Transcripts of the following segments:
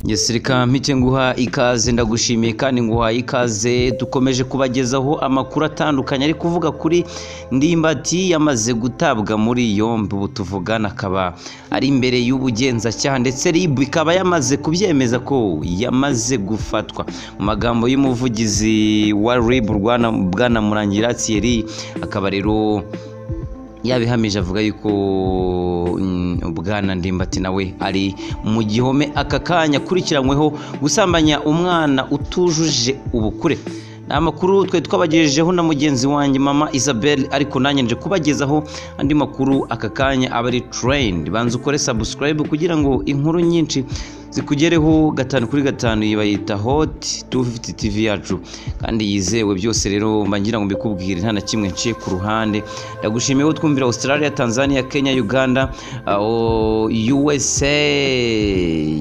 ngesirika mpite nguha ikaze ndagushimiye kandi nguhaye ikaze dukomeje kubagezaho amakuru atandukanye ari kuvuga kuri ndimbati yamaze gutabwa muri yombi ubu tuvugana akaba ari imbere y'ubugenzacyaha ndetse rib ikaba yamaze kubyemeza ko yamaze gufatwa mu magambo y'umuvugizi wa rib bwana murangira thierry akaba rero yabihamije avuga yuko bwana ndimbati nawe ari mu gihome aka kanya akurikiranyweho gusambanya umwana utujuje ubukure ni amakuru twe twabagejejeho na mugenzi wanjye mama isabelle ariko nanjye nje kubagezaho andi makuru aka kanya aba ari tereyini banza ukore sabusikarayibu kugira ngo inkuru nyinshi zikugereho gatanu kuri gatanu yibayita hoti tu fifiti tivi yacu kandi yizewe byose rero ngira ngo mbikubwire nta na kimwe nciye ku ruhande ndagushimiye ko twumvira australia tanzania kenya uganda usa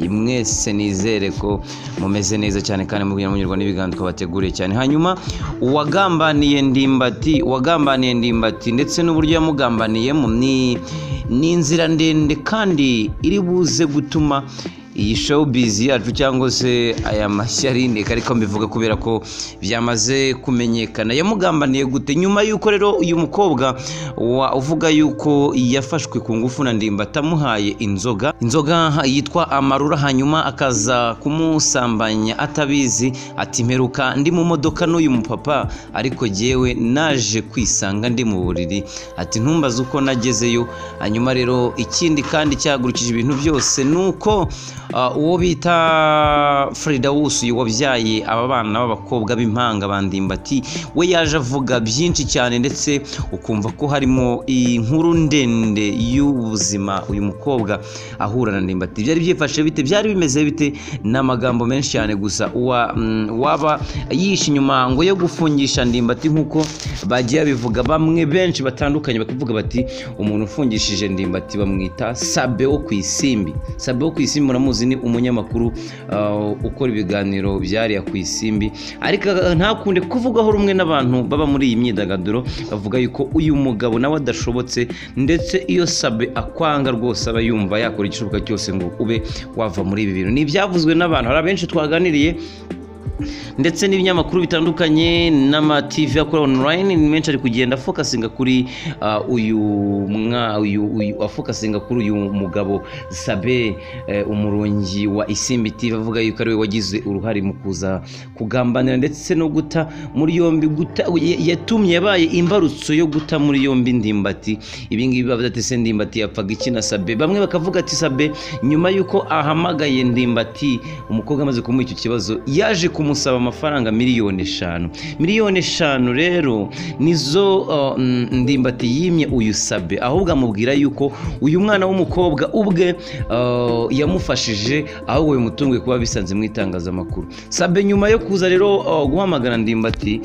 mwese nizere ko mumeze neza cyane kandi mubwira munyurwa n'ibiganza twabateguriye cyane hanyuma uwagambaniye ndimbati uwagambaniye ndimbati ndetse n'uburyo yamugambaniyemo ni ni inzira ndende kandi iri buze gutuma iyi showbiz yacu cyangwa se aya mashyarindeka ariko mbivuga kubera ko byamaze kumenyekana yamugambaniye gute nyuma y'uko rero uyu mukobwa uvuga yuko yafashwe ku ngufu na ndimba atamuhaye inzoga inzoga yitwa amarura hanyuma akaza kumusambanya atabizi ati mperuka ndi mu modoka n'uyu mupapa ariko jyewe naje kwisanga ndi mu buriri ati ntumbaze uko nagezeyo hanyuma rero ikindi kandi cyahagurukije ibintu byose ni uko uwo bita Frida Wusu wabyaye aba bana b'abakobwa b'impanga bandimbati we yaje avuga byinshi cyane ndetse ukumva ko harimo inkuru ndende y'ubuzima uyu mukobwa ahura na ndimbati byari byifashe bite byari bimeze bite n'amagambo menshi cyane gusa waba yishe inyuma ngo yo gufungisha ndimbati nk'uko bagiye babivuga bamwe benshi batandukanye bakavuga bati umuntu ufungishije ndimbati bamwita sabe wo ku isimbi sabe wo ku isimbi muzi ni umunyamakuru ukora ibiganiro byariya ku isimbi ariko ntakunde kuvugaho rumwe n'abantu baba muri iyi myidagaduro bavuga yuko uyu mugabo nawe adashobotse ndetse iyo sabe akwanga rwose aba yumva yakora igishoboka cyose ngo ube wava muri ibi bintu ni ibyavuzwe n'abantu hari abenshi twaganiriye ndetse n'ibinyamakuru bitandukanye n'amativi akora onurayini ni menshi ari kugenda afokasinga kuri uyu afokasinga kuri uyu mugabo sabe umurungi wa isimbi tivi avuga yuko ariwe wagize uruhare mu kuza kugambanira ndetse no guta muri yombi guta yatumye yabaye imbarutso yo guta muri yombi ndimbati ibingibi bavuga ati se ndimbati yapfaga iki na sabe bamwe bakavuga ati sabe nyuma y'uko ahamagaye ndimbati umukobwa amaze kumuha icyo kibazo yaje ku kumusaba amafaranga miliyoni eshanu miliyoni eshanu rero nizo ndimbati yimye uyu sabe ahubwo amubwira yuko uyu mwana w'umukobwa ubwe yamufashije ahubwo uyu mutungo kuba bisanze mu itangazamakuru sabe nyuma yo kuza rero guhamagara ndimbati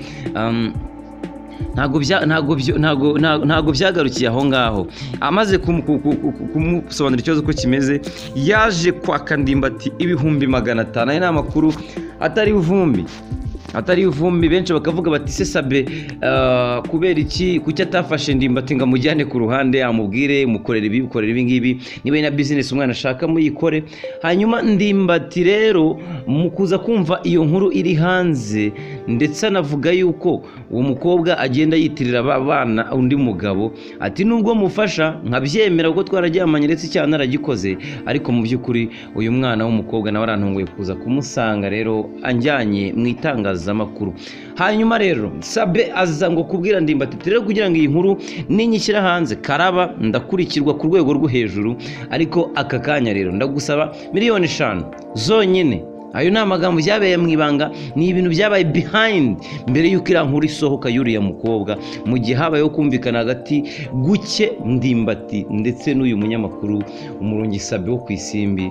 ntabwo byagarukiye aho ngaho amaze kumusobanurira ikibazo uko kimeze yaje kwaka ndimbati ibihumbi magana atanu aya ni amakuru atari ivumbi atari ivumbi benshi bakavuga bati se sabe kubera iki kuki atafashe ndimbati ngo amujyane ku ruhande amubwire mukorera ibi mukorera ibi ngibi niba na bizinesi umwana ashaka muyikore hanyuma ndimbati rero mu kuza kumva iyo nkuru iri hanze ndetse anavuga yuko uwo mukobwa agenda yitirira abana undi mugabo ati nubwo mufasha nkabyemera kuko twararyamanye ndetse icyaha naragikoze ariko mu by'ukuri uyu mwana w'umukobwa nawe arantunguye kuza kumusanga rero anjyanye mu itangazamakuru hanyuma rero sabe aza ngo kubwira ndimbati rero kugira ngo iyi nkuru ninyishyira hanze karaba ndakurikirwa ku rwego rwo hejuru ariko aka kanya rero ndagusaba miliyoni eshanu zonyine ayo ni amagambo byabereye mu ibanga ni ibintu byabaye bihayindi mbere y'uko iriya nkuru isohoka y'uriya mukobwa mu gihe habayeho kumvikana hagati guke ndimbati ndetse n'uyu munyamakuru umurungi sabe wo ku isimbi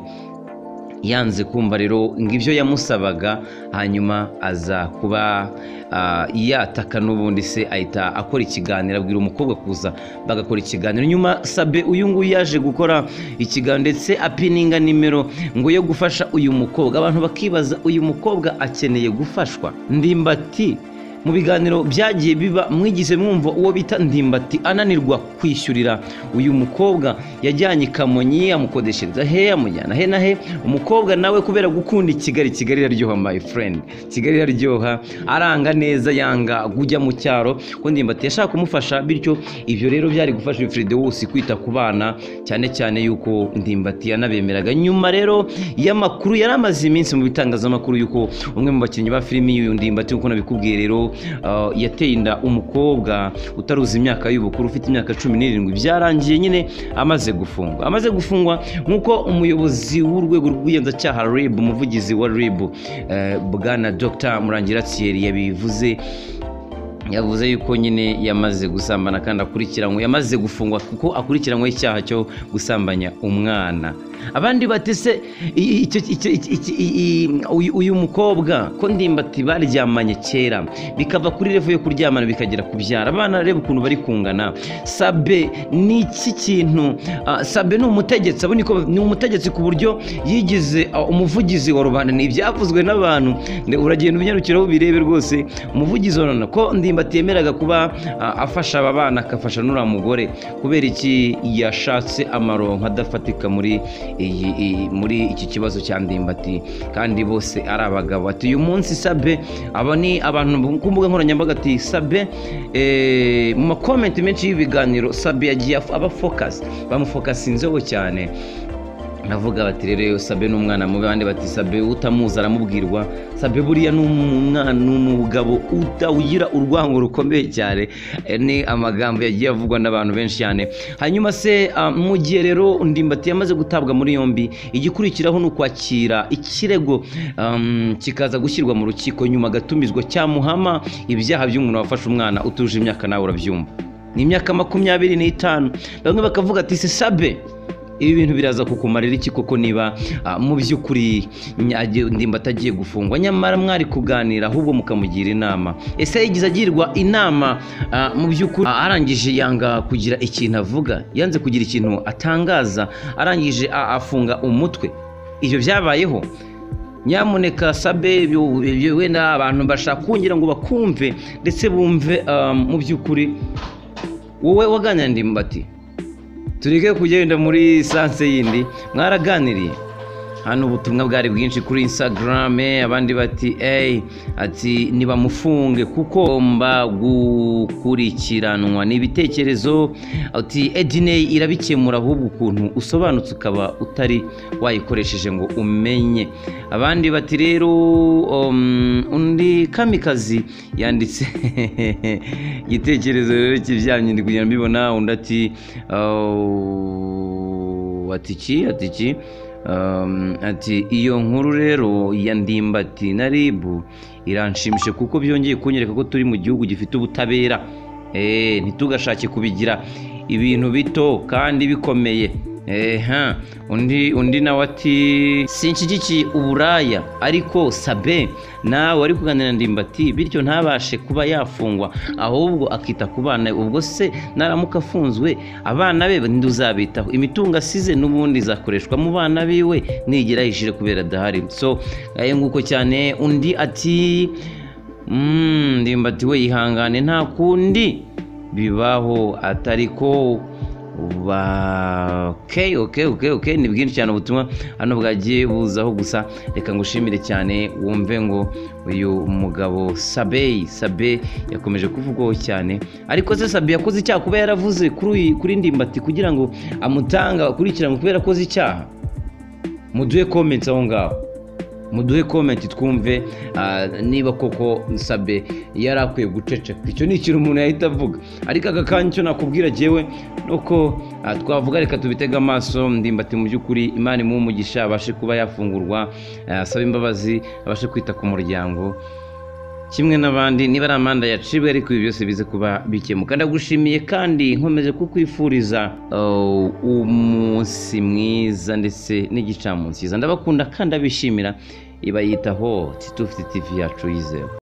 yanze kumva rero ngo ibyo yamusabaga hanyuma aza kuba yataka n'ubundi se ahita akora ikiganiro abwira umukobwa kuza bagakora ikiganiro nyuma sabe uyu nguyu yaje gukora ikiganiro ndetse apininga nimero ngo yo gufasha uyu mukobwa abantu bakibaza uyu mukobwa akeneye gufashwa ndimbati mu biganiro byagiye biba mwigeze mwumva uwo bita ndimbati ananirwa kwishyurira uyu mukobwa yajyanye i kamonyi amukodeshereza he amujyana he na he umukobwa nawe kubera gukunda i kigali kigali iraryoha my friend kigali iraryoha aranga neza yanga kujya mu cyaro ko ndimbati yashaka kumufasha bityo ibyo rero byari gufasha Fride wose kwita ku bana cyane cyane yuko ndimbati yanabemeraga nyuma rero y'amakuru yari amaze iminsi mu bitangazamakuru yuko umwe mu bakinnyi ba filimi y'uyu ndimbati nk'uko nabikubwiye rero uh, yateye inda umukobwa utaruzi imyaka y'ubukuru ufite imyaka cumi n'irindwi byarangiye nyine amaze gufungwa amaze gufungwa nk'uko umuyobozi w'urwego rw'ubugenzacyaha rib umuvugizi wa rib uh, bwana dr murangira thierry yabivuze yavuze yuko nyine yamaze gusambana kandi akurikiranywe yamaze gufungwa kuko akurikiranywe icyaha cyo gusambanya umwana abandi batese uyu mukobwa ko ndimbati baryamanye kera bikava kuri revo yo kuryamana bikagera kubyara abana reba ukuntu bari kungana sabe ni iki kintu sabe ni umutegetsi abo niko ni umutegetsi ku buryo yigize umuvugizi wa rubanda ni ibyavuzwe n'abantu uragenda ubinyarukiraho ubirebe rwose umuvugizi wa rubanda ko ndimbati yemeraga kuba afasha aba bana agafasha n'uriya mugore kubera iki yashatse amaronko adafatika muri iyi muri iki kibazo cya ndimbati kandi bose ari abagabo ati uyu munsi sabe aba ni abantu ku mbuga nkoranyambaga ati sabe mu makomenti menshi y'ibiganiro sabe yagiye aba fokasi bamufokasinzeho cyane navuga bati rero sabe n'umwana mubi abandi bati sabe utamuzi aramubwirwa sabe buriya ni umwana n'umugabo utawugira urwango rukomeye cyane ni amagambo yagiye avugwa n'abantu benshi cyane hanyuma se mu gihe rero ndimbati yamaze gutabwa muri yombi igikurikiraho ni ukwakira ikirego kikaza gushyirwa mu rukiko nyuma agatumizwa cyamuhama ibyaha by'umuntu wafashe umwana utuje imyaka nawe urabyumva ni imyaka makumyabiri n'itanu bamwe bakavuga ati se sabe ibi bintu biraza kukumarira iki koko niba mu by'ukuri ndimba atagiye gufungwa nyamara mwari kuganira ahubwo mukamugira inama ese yagize agirwa inama mu by'ukuri arangije yanga kugira ikintu avuga yanze kugira ikintu atangaza arangije afunga umutwe ibyo byabayeho nyamuneka sabe wenda abantu bashaka kongera ngo bakumve ndetse bumve mu by'ukuri wowe waganira ndimbati tureke kugenda muri sanse yindi mwaraganiriye hano ubutumwa bwari bwinshi kuri instagrame abandi bati eyi ati ntibamufunge kuko agomba gukurikiranwa ni ibitekerezo ati edine irabikemura ahubwo ukuntu usobanutse ukaba utari wayikoresheje ngo umenye abandi bati rero undi kamikazi yanditse igitekerezo rero kibyamye ndi kugira ngo mbibona undi ati atiki atiki ati iyo nkuru rero ya ndimbati na ribu iranshimishe kuko byongeye kunyereka ko turi mu gihugu gifite ubutabera ntitugashake kubigira ibintu bito kandi bikomeye undi undi nawe ati sinshyigikiye uburaya ariko sabe nawe wari kuganira ndimbati bityo ntabashe kuba yafungwa ahubwo akita ku bana ubwo se naramuka afunzwe abana be ntuzabitaho imitungo asize n'ubundi izakoreshwa mu bana biwe nigera yishyure kubera adahari so nguko cyane undi ati ndimbati we yihangane nta kundi bibaho atari ko oke oke oke oke ni bwinshi cyane ubutumwa hano bwagiye buzaho gusa reka ngushimire cyane wumve ngo uyu mugabo sabeyi sabe yakomeje kuvugwaho cyane ariko se sabe yakoze icyaha kuba yaravuze kuri ndimbati kugira ngo amutanga akurikiranwe kubera akoze icyaha muduhe komenti aho ngaho muduhe komenti twumve niba koko sabe yari akwiye guceceka icyo ni ikintu umuntu yahita avuga ariko aka kanya icyo nakubwira agewe nuko twavuga reka tubitege amaso ndimbati mu by'ukuri imana imuha umugisha abashe kuba yafungurwa asabe imbabazi abashe kwita ku muryango kimwe n'abandi niba ari amanda yacibwe ariko ibi byose bize kuba bikemuka ndagushimiye kandi nkomeje kukwifuriza umunsi mwiza ndetse n'igicamunsi cyiza ndabakunda kandi abishimira ibayitaho titufite tivi yacu yizewe